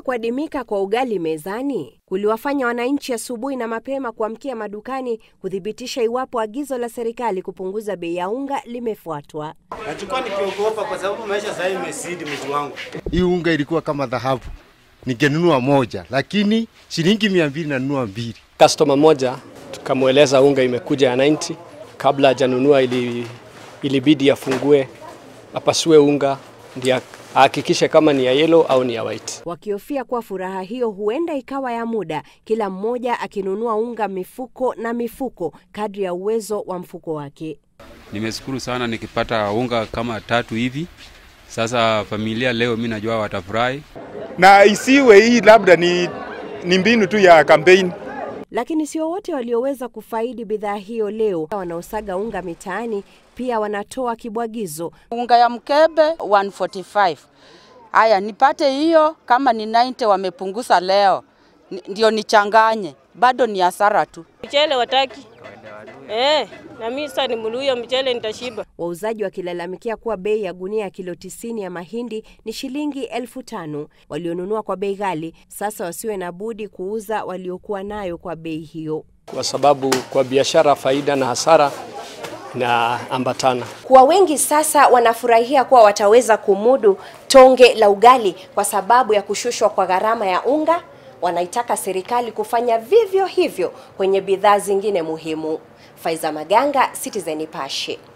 kuadimika kwa ugali mezani kuliwafanya wananchi asubuhi na mapema kuamkia madukani kuthibitisha iwapo agizo la serikali kupunguza bei ya unga limefuatwa. Nachukua nikiogopa kwa sababu maisha sasa imesidi mji wangu. Hii unga ilikuwa kama dhahabu, ningenunua moja, lakini shilingi mia mbili nanunua mbili. Customer moja tukamweleza unga imekuja ya 90 kabla hajanunua, ili ilibidi afungue apasue unga ndio ahakikishe kama ni ya yellow au ni ya white. Wakihofia kuwa furaha hiyo huenda ikawa ya muda, kila mmoja akinunua unga mifuko na mifuko kadri ya uwezo wa mfuko wake. Nimeshukuru sana nikipata unga kama tatu hivi. Sasa familia leo mi najua watafurahi. na isiwe hii labda ni, ni mbinu tu ya kampeni. Lakini sio wote walioweza kufaidi bidhaa hiyo leo. Wanaosaga unga mitaani pia wanatoa kibwagizo. Unga ya mkebe 145. Haya, nipate hiyo kama ni 90 wamepunguza leo, Ni- ndio nichanganye, bado ni hasara tu. Mchele wataki eh, na mimi sasa nimuluyo mchele nitashiba. Wauzaji wakilalamikia kuwa bei ya gunia ya kilo tisini ya mahindi ni shilingi elfu tano. Walionunua kwa bei ghali sasa wasiwe na budi kuuza waliokuwa nayo kwa bei hiyo. Kwa sababu kwa biashara faida na hasara na ambatana. Kuwa wengi sasa wanafurahia kuwa wataweza kumudu tonge la ugali kwa sababu ya kushushwa kwa gharama ya unga. Wanaitaka serikali kufanya vivyo hivyo kwenye bidhaa zingine muhimu. Faiza Maganga, Citizen Nipashe.